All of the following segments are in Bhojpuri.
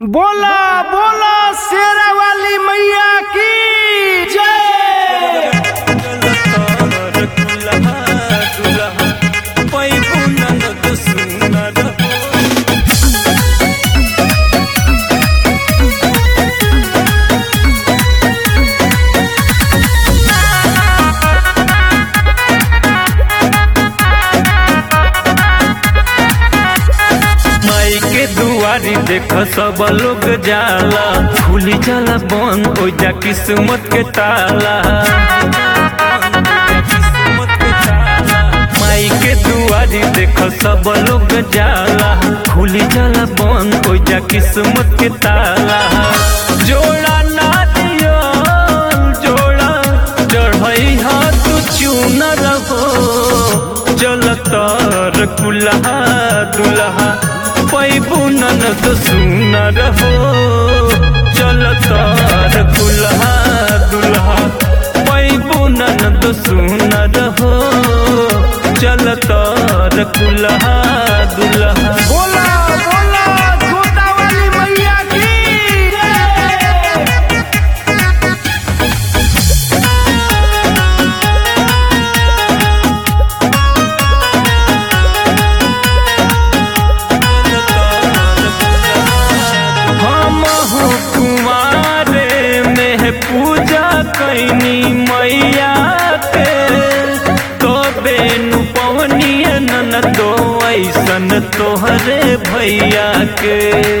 बोला बोला शेरा वाली मैया की जय माई के दुआरी देख सब लोग जाला खुली जाला बंद हो जा किस्मत के ताला माई के दुआरी देख सब लोग जाला खुली जाला बंद हो जा किस्मत के ताला जोड़ा ना दियो जोड़ा चढ़ई हाथ चून रहो चलतर कुल्हा दुल्हा पैबू ननद सुन रहो चलतर कुल्हा दुल्हा पैबू ननद सुन रहो चलतर कुल्हा दुल्हा बोला बोला जोता वाली मैया की जय हम कुमारे में पूजा कैनी मैया के तो बेनु पवनिया नन तो ऐसन तोहरे भैया के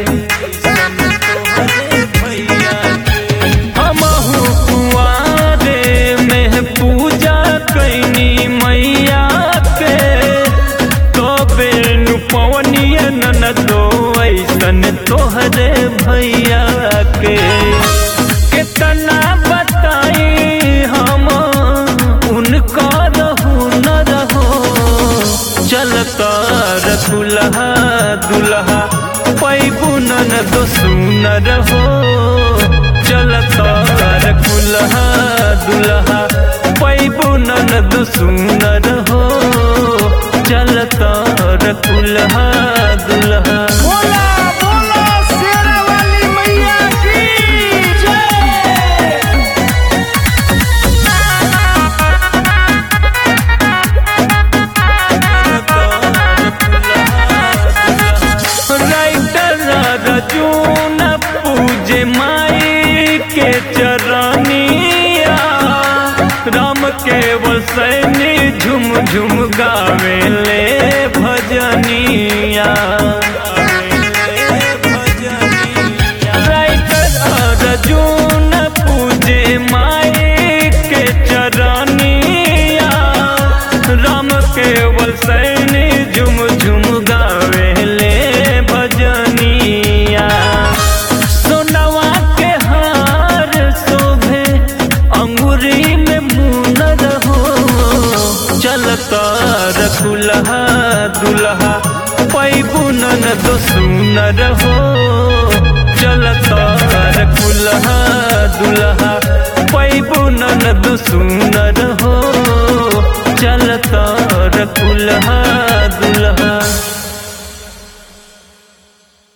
हम कुआरे में पूजा कैनी मैया के तो बेनु पवनिया नन तो ऐसन तोहरे भैया के कितना बताई हम उनका रहू न रहो चलता दुल्हा दुल्हा पैबू नन तो सुन रहो चलता दुल्हा दुल्हा पैबू नन तो सुन रहो चलता दुल्हा दुल्हा बोला बोला शेरा वाली मैया की जय राइटर रजून पूजे माई के चरनिया राम केवल सैनी झुम झुम गावे ले भजनिया राइटर रजून पूजे माई के चरनिया राम केवल सैनी झुम झुम गावे ले भजनिया सोनवा के हार शोभे अंगूरी में मुन रहो चलता रखुलहा दुल्हा पैबू नन तो सुन रहो चलता रखुलहा दुल्हा पैबू नन तो सुन रहो चलता रखुलहा